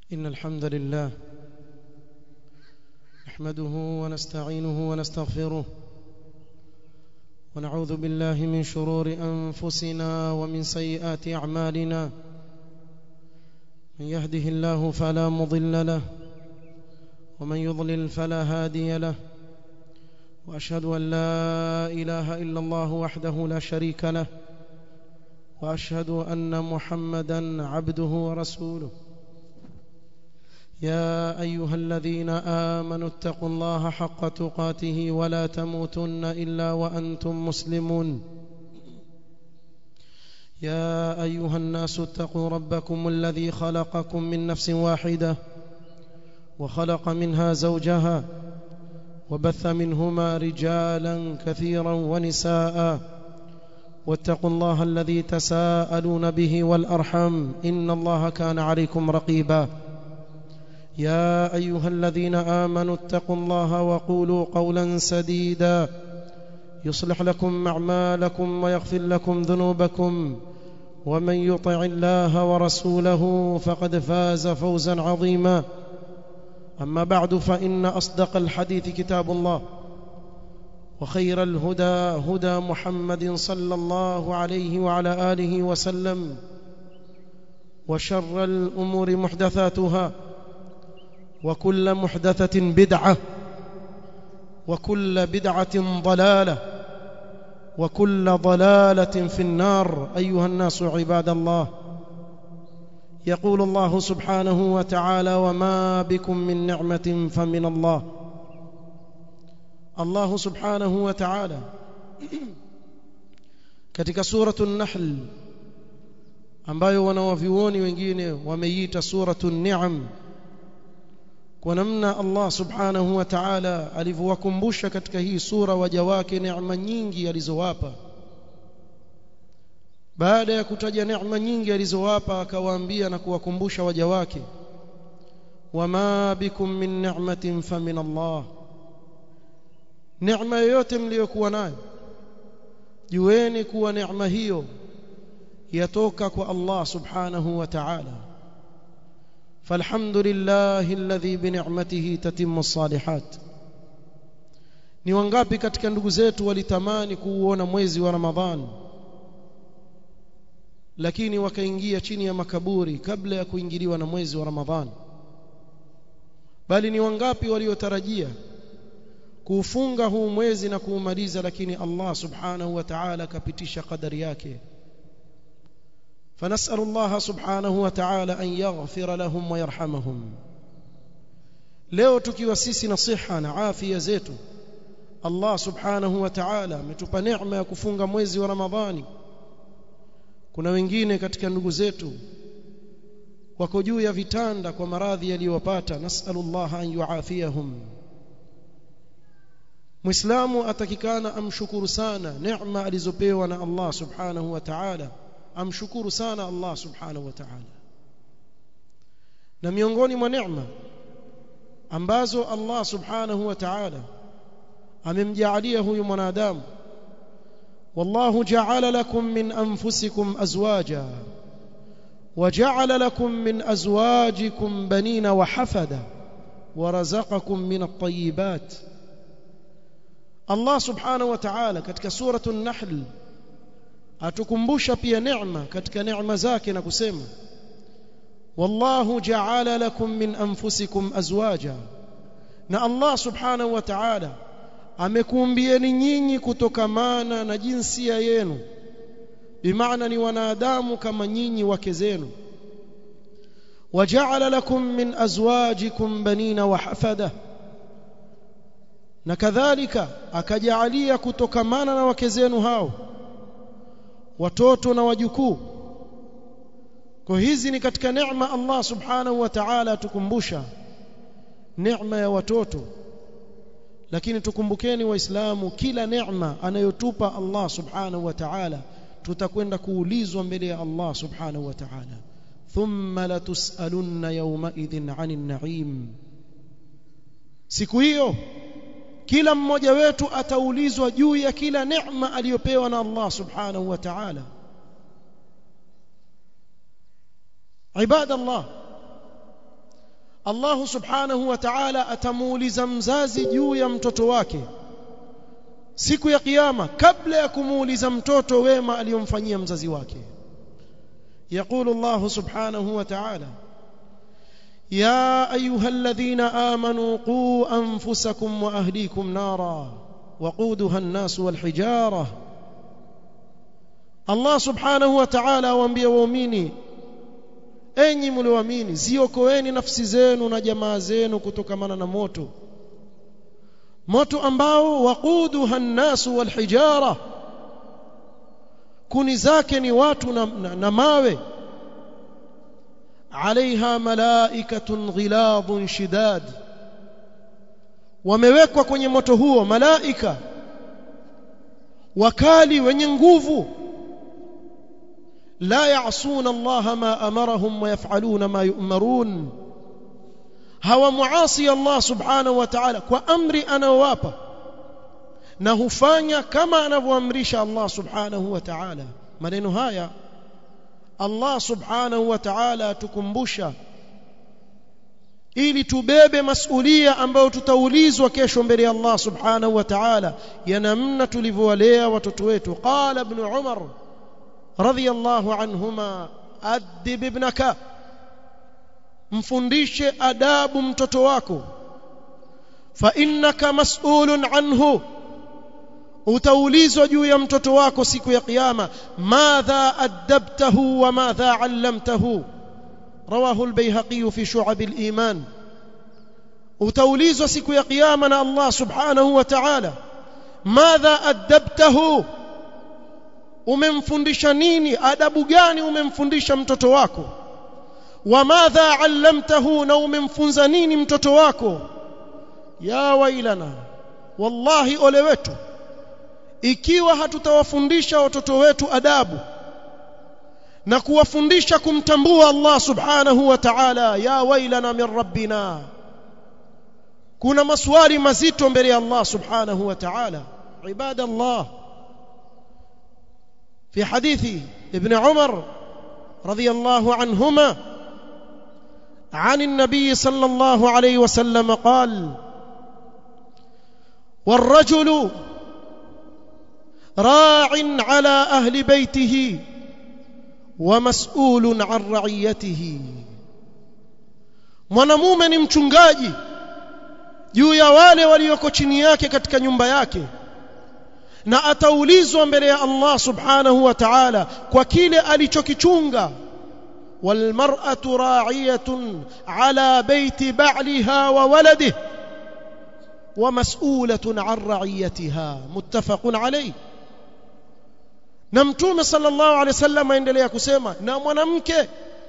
إن الحمد لله نحمده ونستعينه ونستغفره ونعوذ بالله من شرور أنفسنا ومن سيئات أعمالنا من يهده الله فلا مضل له ومن يضلل فلا هادي له وأشهد أن لا إله إلا الله وحده لا شريك له وأشهد أن محمدا عبده ورسوله يا أيها الذين آمنوا اتقوا الله حق تقاته ولا تموتن إلا وأنتم مسلمون يا أيها الناس اتقوا ربكم الذي خلقكم من نفس واحدة وخلق منها زوجها وبث منهما رجالا كثيرا ونساء واتقوا الله الذي تساءلون به والأرحم إن الله كان عليكم رقيبا يا أيها الذين آمنوا اتقوا الله وقولوا قولا سديدا يصلح لكم أعمالكم ويغفر لكم ذنوبكم ومن يطع الله ورسوله فقد فاز فوزا عظيما أما بعد فإن أصدق الحديث كتاب الله وخير الهدى هدى محمد صلى الله عليه وعلى آله وسلم وشر الأمور محدثاتها وكل محدثة بدعة وكل بدعة ضلالة وكل ضلالة في النار أيها الناس عباد الله يقول الله سبحانه وتعالى وما بكم من نعمة فمن الله الله سبحانه وتعالى katika suratu an-nahl ambayo wanawavioni wengine wameiita suratu an-ni'am kwa namna Allah subhanahu wa ta'ala alivyowakumbusha katika hii sura waja wake neema nyingi alizowapa baada ya kutaja neema nyingi alizowapa akawaambia na kuwakumbusha waja wake wama bikum min ni'matin famin Allah neema yoyote mliyokuwa nayo jueni kuwa neema hiyo yatoka kwa Allah subhanahu wa ta'ala فالحمد لله الذي بنعمته تتم الصالحات ni wangapi katika ndugu zetu walitamani kuuona mwezi wa Ramadhan lakini wakaingia chini ya makaburi kabla ya kuingiliwa na mwezi wa Ramadhan bali ni wangapi waliotarajia kuufunga huu mwezi na kuumaliza lakini Allah subhanahu wa ta'ala akapitisha kadari yake فنسأل الله سبحانه وتعالى أن يغفر لهم ويرحمهم leo tukiwa sisi na siha na afya zetu Allah subhanahu wa ta'ala ametupa neema ya kufunga mwezi wa Ramadhani kuna wengine katika ndugu zetu wako juu ya vitanda kwa maradhi yaliyowapata nasallallahu an yuafiyahum Muislamu atakikana amshukuru sana neema alizopewa na Allah subhanahu wa ta'ala amshukuru sana Allah subhanahu wa ta'ala na miongoni mwa neema ambazo Allah subhanahu wa ta'ala amemjaalia huyu mwanadamu wallahu ja'ala lakum min anfusikum azwaja وجعل لكم من أزواجكم بنين وحفدا ورزقكم من الطيبات الله سبحانه وتعالى katika سورة النحل atukumbusha pia neema katika neema zake na kusema wallahu ja'ala lakum min anfusikum azwaja na Allah subhanahu wa ta'ala amekuumbieni nyinyi kutokamana na jinsia yenu bimaana ni wanadamu kama nyinyi wake zenu waja'ala lakum min azwajikum banina wa hafada na kadhalika akajaalia kutokamana na wake zenu hao watoto na wajukuu kwa hizi ni katika neema Allah subhanahu wa ta'ala tukumbusha neema ya watoto lakini tukumbukeni waislamu kila neema anayotupa Allah subhanahu wa ta'ala tutakwenda kuulizwa mbele ya Allah subhanahu wa ta'ala thumma latusalunna yawma idhin 'anil na'im siku hiyo kila mmoja wetu ataulizwa juu ya kila neema aliyopewa na Allah subhanahu wa ta'ala ibada Allah Allah subhanahu wa ta'ala atamuuliza mzazi juu ya mtoto wake siku ya kiyama kabla ya kumuuliza mtoto wema aliyomfanyia mzazi wake يقول الله سبحانه وتعالى يا ايها الذين امنوا قوا انفسكم واهليكم نارا وقودها الناس والحجاره الله سبحانه وتعالى waambia waumini enyi mlioamini ziokoeni nafsi zenu na jamaa zenu kutokamana na moto moto ambao waquduha an-nasu wal-hijara kuni zake ni watu na, na, na mawe alaiha malaikatun ghiladun shidad wamewekwa kwenye moto huo malaika wakali wenye nguvu la ya'suna Allah ma amarahum wa yaf'aluna ma yu'marun hawa muasi Allah subhanahu wa ta'ala kwa amri anawapa na hufanya kama anavyoamrisha Allah subhanahu wa ta'ala maneno haya Allah subhanahu wa ta'ala atukumbusha ili tubebe masulia ambayo tutaulizwa kesho mbele ya Allah subhanahu wa ta'ala ya namna tulivyowalea watoto wetu qala ibn umar radiyallahu anhuma adib ibnaka mfundishe adabu mtoto wako fa innaka mas'ulun anhu utaulizwa juu ya mtoto wako siku ya kiyama madha adabtahu wa madha allamtahu rawahu al-bayhaqi fi shu'ab al-iman utaulizwa siku ya kiyama na Allah subhanahu wa ta'ala madha adabtahu umemfundisha nini adabu gani umemfundisha mtoto wako wa madha allamtahu na umemfunza nini mtoto wako ya wailana wallahi ole wetu ikiwa hatutawafundisha watoto wetu adabu na kuwafundisha kumtambua Allah subhanahu wa ta'ala ya wailana min rabbina kuna maswali mazito mbele ya Allah subhanahu wa ta'ala ibadallah في حديث ابن عمر رضي الله عنهما عن النبي صلى الله عليه وسلم قال والرجل راع على اهل بيته ومسؤول عن رعيته mwanamume ni mchungaji juu ya wale walioko chini yake katika nyumba yake na ataulizwa mbele ya Allah subhanahu wa ta'ala kwa kile alichokichunga والمرأة راعية على بيت بعلها وولده ومسؤولة عن رعيتها متفق عليه na mtume sallallahu alaihi wasallam aendelea kusema na mwanamke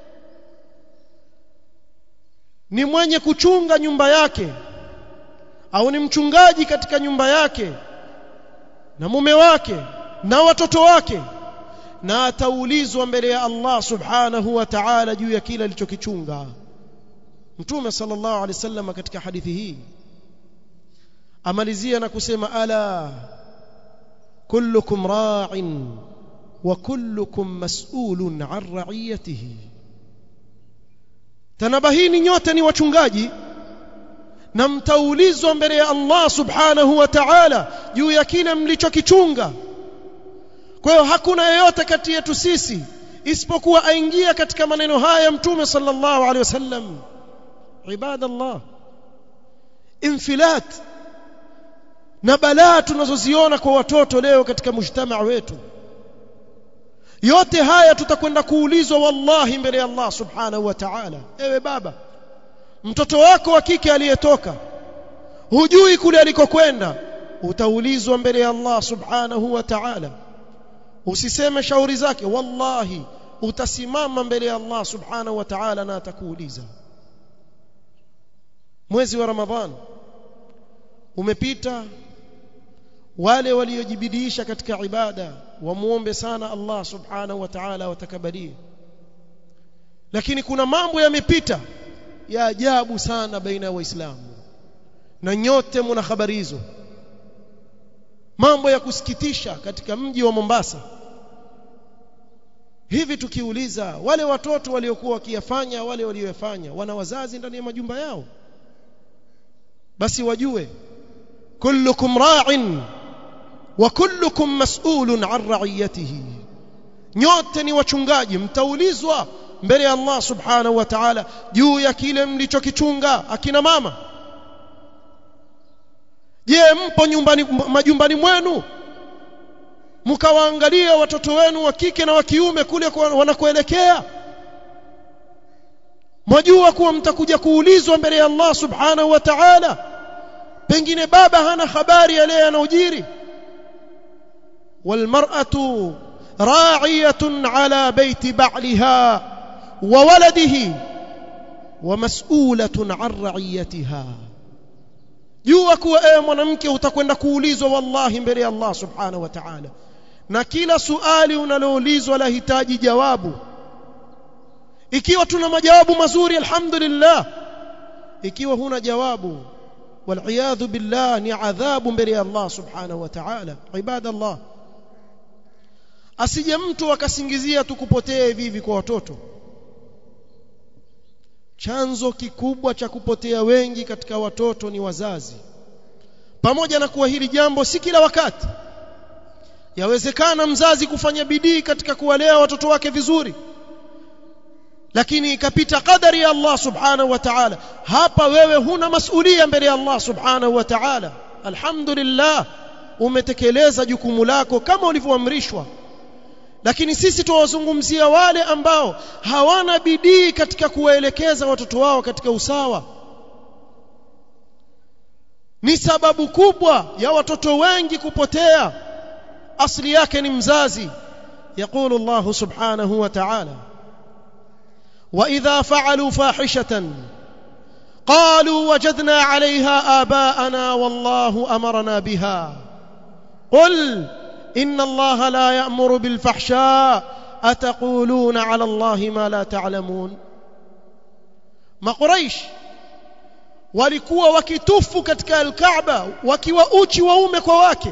ni mwenye kuchunga nyumba yake au ni mchungaji katika nyumba yake na mume wake na watoto wake na ataulizwa mbele ya Allah subhanahu wa ta'ala juu ya kile alichokichunga mtume sallallahu alaihi wasallam katika hadithi hii amalizia na kusema ala kullukum ra'in wa kullukum mas'ulun 'an ra'iyatihi tanabahini nyote ni wachungaji na mtaulizwa mbele ya Allah subhanahu wa ta'ala juu ya kile mlichokichunga kwa hiyo hakuna yeyote kati yetu sisi isipokuwa aingia katika maneno haya mtume sallallahu alaihi wasallam ibadallah infilat na balaa tunazoziona kwa watoto leo katika mujtamaa wetu yote haya tutakwenda kuulizwa wallahi mbele ya Allah subhanahu wa ta'ala ewe baba mtoto wako wa kike aliyetoka hujui kule alikokwenda utaulizwa mbele ya Allah subhanahu wa ta'ala usiseme shauri zake wallahi utasimama mbele ya Allah subhanahu wa ta'ala na atakuuliza mwezi wa ramadhan umepita wale waliojibidisha katika ibada wamuombe sana Allah subhanahu wa ta'ala watakabalie lakini kuna mambo yamepita ya ajabu sana baina ya waislamu na nyote mna habari hizo mambo ya kusikitisha katika mji wa Mombasa hivi tukiuliza wale watoto waliokuwa wakiyafanya wale walioyafanya wana wazazi ndani ya majumba yao basi wajue kullukum ra'in wa kullukum mas'ulun 'an ra'iyatihi nyote ni wachungaji mtaulizwa mbele ya Allah subhanahu wa ta'ala juu ya kile mlichokichunga akina mama je mpo nyumbani majumbani mwenu mkawaangalia watoto wenu wa kike na wa kiume kule wanakoelekea mwajua kuwa mtakuja kuulizwa mbele ya Allah subhanahu wa ta'ala pengine baba hana habari yale yanayojiri والمرأة راعية على بيت بعلها وولده ومسؤولة عن رعيتها jua kuwa ewe mwanamke utakwenda kuulizwa wallahi mbele ya Allah subhanahu wa ta'ala na kila suali unaloulizwa lahitaji jawabu ikiwa tuna majawabu mazuri alhamdulillah ikiwa huna jawabu والعياذ بالله ni adhabu mbele ya Allah subhanahu wa ta'ala ibadallah asije mtu akasingizia tukupotea hivi hivi kwa watoto chanzo kikubwa cha kupotea wengi katika watoto ni wazazi pamoja na kuwa hili jambo si kila wakati yawezekana mzazi kufanya bidii katika kuwalea watoto wake vizuri lakini ikapita kadari ya Allah subhanahu wa ta'ala hapa wewe huna masulia mbele ya Allah subhanahu wa ta'ala alhamdulillah umetekeleza jukumu lako kama ulivyoamrishwa lakini sisi tuwazungumzia wale ambao hawana bidii katika kuwaelekeza watoto wao katika usawa ni sababu kubwa ya watoto wengi kupotea asli yake ni mzazi يقول الله سبحانه وتعالى واذا فعلوا فاحشه قالوا وجدنا عليها آباءنا والله أمرنا بها قل إن الله لا يأمر بالفحشاء أتقولون على الله ما لا تعلمون ما قريش walikuwa wakitufu katika alkaaba wakiwa uchi waume kwa wake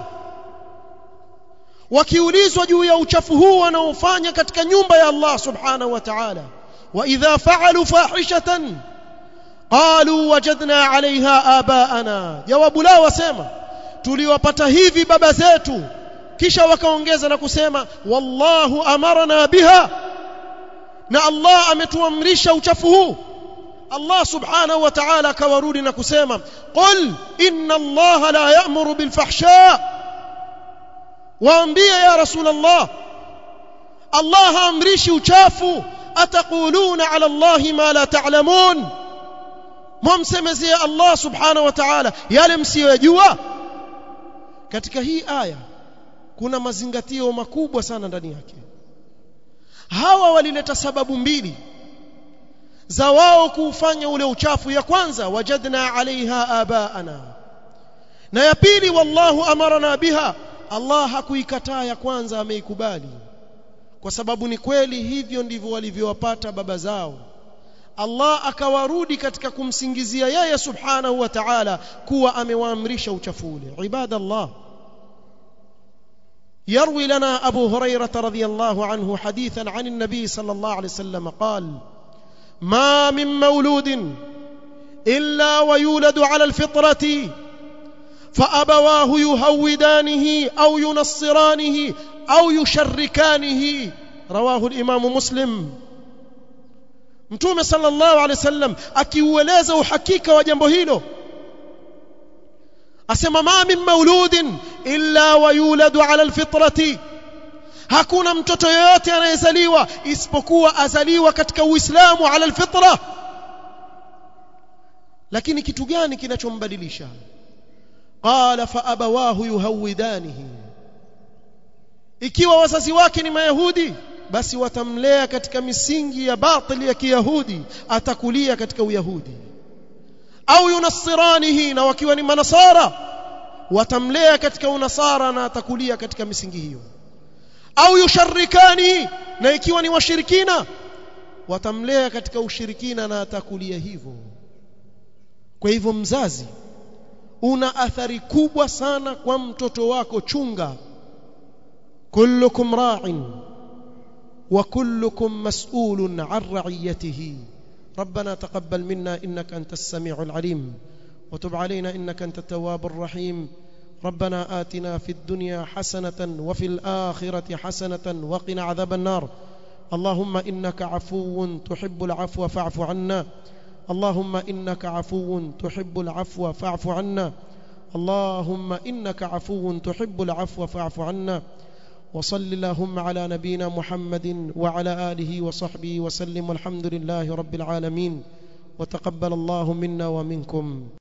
wakiulizwa juu ya uchafu huu wanaofanya katika nyumba ya Allah subhanahu wa ta'ala wa idha fa'alu fahishatan qalu wajadna 'alayha aba'ana jawabu lao wasema tuliwapata hivi baba zetu kisha wakaongeza na kusema wallahu amarna biha na Allah ametuamrisha uchafu huu Allah subhanahu wa ta'ala akawarudi na kusema qul inna Allah la ya'muru bil fahsha waambie ya rasul Allah Allah haamrishi uchafu ataquluna ala Allah ma la ta'lamun mwamsemezea Allah subhanahu wa ta'ala yale msiyojua katika hii aya kuna mazingatio makubwa sana ndani yake hawa walileta sababu mbili za wao kuufanya ule uchafu ya kwanza wajadna alaiha abaana na ya pili wallahu amarna biha Allah hakuikataa ya kwanza ameikubali kwa sababu ni kweli hivyo ndivyo walivyowapata baba zao Allah akawarudi katika kumsingizia yeye subhanahu wa ta'ala kuwa amewaamrisha uchafu ule ibadallah يروي لنا أبو هريرة رضي الله عنه حديثا عن النبي صلى الله عليه وسلم قال ما من مولود إلا ويولد على الفطرة فأبواه يهودانه أو ينصرانه أو يشركانه رواه الإمام مسلم mtume sallallahu alaihi wasallam akiueleza uhakika wa jambo hilo asema ma min mauludin illa wayuladu ala alfitrati hakuna mtoto yoyote anayezaliwa isipokuwa azaliwa katika uislamu ala alfitra lakini kitu gani kinachombadilisha qala fa abawahu yuhawidanihi ikiwa wazazi wake ni mayahudi basi watamlea katika misingi ya batili ya kiyahudi atakulia katika uyahudi au yunassiranihi na wakiwa ni manasara watamlea katika unasara na atakulia katika misingi hiyo au yusharikani na ikiwa ni washirikina watamlea katika ushirikina na atakulia hivyo kwa hivyo mzazi una athari kubwa sana kwa mtoto wako chunga kullukum ra'in وكلكم مسؤول عن رعيته ربنا تقبل منا إنك أنت السميع العليم وتب علينا إنك أنت التواب الرحيم ربنا آتنا في الدنيا حسنة وفي الآخرة حسنة وقنا عذاب النار اللهم إنك عفو تحب العفو فاعف عنا اللهم إنك عفو تحب العفو فاعف عنا اللهم إنك عفو تحب العفو فاعف عنا وصل اللهم على نبينا محمد وعلى آله وصحبه وسلم والحمد لله رب العالمين وتقبل الله منا ومنكم